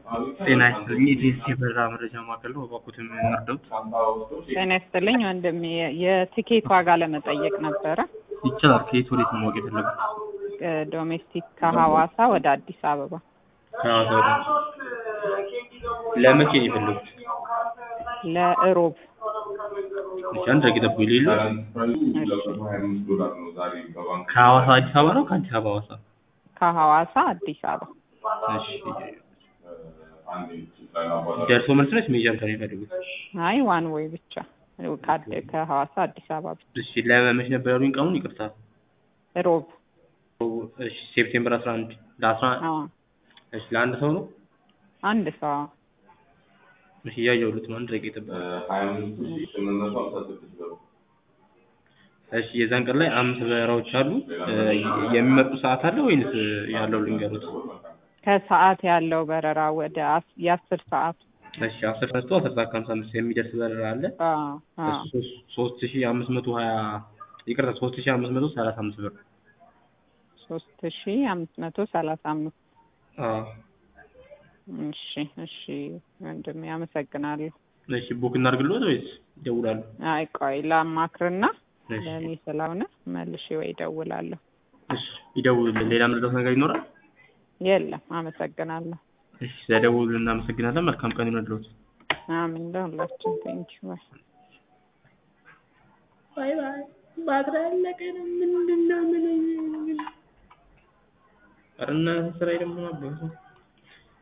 ጤና ይስጥልኝ የዲኤስቲ በረራ መረጃ ማዕከል ነው። እባክዎትን እንርዳዎት? ጤና ይስጥልኝ ወንድሜ፣ የትኬት ዋጋ ለመጠየቅ ነበረ። ይቻላል። ከየት ወዴት ነው ማወቅ የፈለጉት? ዶሜስቲክ ከሐዋሳ ወደ አዲስ አበባ ከሐዋሳ ወደ ለመቼ ነው የፈለጉት? ለእሮብ እሺ፣ አንድ ደቂቃ ጠብቁኝ። ሌሎ ከሐዋሳ አዲስ አበባ ነው ከአዲስ አበባ ሐዋሳ? ከሐዋሳ አዲስ አበባ እሺ። ደርሶ መልስ ነች ሜጃ ብቻ ነው የፈለጉት? አይ ዋን ወይ ብቻ ካድ- ከሐዋሳ አዲስ አበባ ብቻ እሺ። ለመቼ ነበር ያሉኝ ቀኑን? ይቅርታ። ሮብ እሺ። ሴፕቴምበር 11 ለአስራ አዎ እሺ። ለአንድ ሰው ነው? አንድ ሰው እሺ። እያየሁት ነው። አንድ ደቂቃ ጠብቁኝ። እሺ የዛን ቀን ላይ አምስት በረራዎች አሉ። የሚመጡ ሰዓት አለ ወይንስ ያለው ልንገሩት? ከሰዓት ያለው በረራ ወደ አስ- የአስር ሰዓት እሺ አስር ተነስቶ አስር ሰዓት ከሀምሳ አምስት የሚደርስ በረራ አለ። አዎ አዎ እሱ ሶስት- ሶስት ሺህ አምስት መቶ ሀያ ይቅርታ ሶስት ሺህ አምስት መቶ ሰላሳ አምስት ብር። ሶስት ሺ አምስት መቶ ሰላሳ አምስት አዎ እሺ እሺ ወንድሜ አመሰግናለሁ። እሺ ቡክ እናድርግልዎት ወይስ ይደውላሉ? አይ ቆይ ላማክርና እሺ ለእኔ ስለሆነ መልሼ ወይ እደውላለሁ። እሺ ይደውሉልን። ሌላ ምንድነው ነገር ይኖራል? የለም አመሰግናለሁ። እሺ ስለደውሉልን እናመሰግናለን። መልካም ቀን ይሁንልዎት። አሜን ለሁላችን ቴንኪው ባይ ባይ ባይ። ባትሪ አለቀ ነው ምንድን ነው ምን ኧረ እናንተ ስራ ደግሞ አባቱ